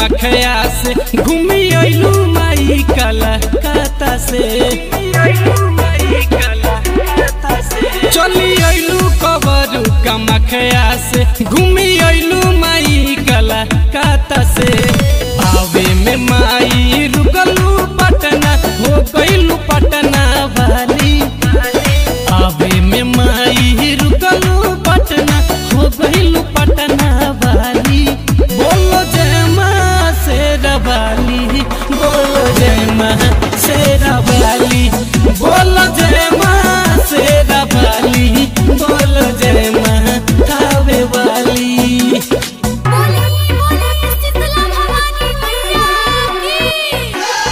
कमखया से घूमी अइलू माई कलकत्ता से चली अइलू कबरू कमखया से घूमी अइलू माई कलकत्ता से आवे में माई रुकलू पटना हो गइलू पटना वाली आवे में माई रुकलू पटना हो गइलू पटना वाली बोलो जय माँ शेरा वाली बोलो जय माँ शेरा वाली बोलो जय माँ शेरा वाली बोलो जय माँ कावे वाली बोली बोली शीतला भवानी मैया की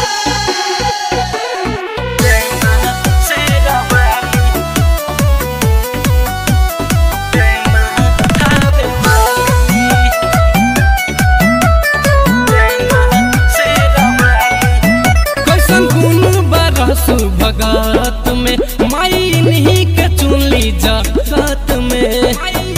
जय माँ शेरा वाली जय माँ कावे वाली जय माँ शेरा वाली कैसन गुण बरसु भगत में माई नहीं के चुनली जगत में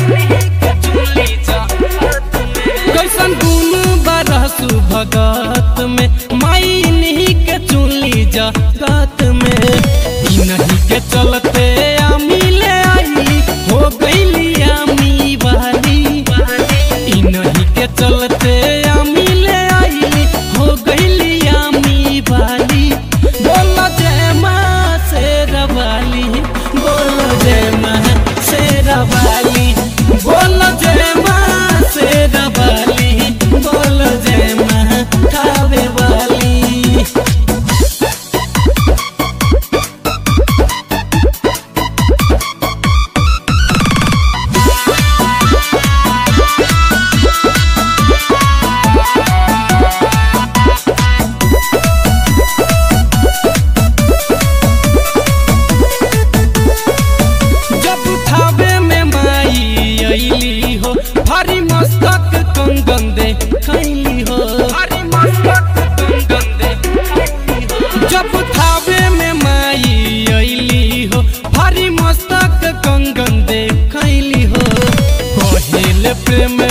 कैसन गुण बरसु भगत में माई नहीं के चुनली जगत में ई नहीं के चलते आमी ले आई हो गईली आमी वाली ई नहीं के चलते आमी ले आई हो गईली आमी वाली बोलो जय माँ शेरा वाली बोलो जय माँ शेरा वाली बोलो जय माँ शेरा वाली बोलो जय माँ खावे वाली जब उठावे में माई अइली हो भारी मस्तक कंगन दे खैली हो भारी मस्तक कंगन दे जब उठावे में माई अइली हो भारी मस्तक कंगन दे खैली हो कहेल प्रेम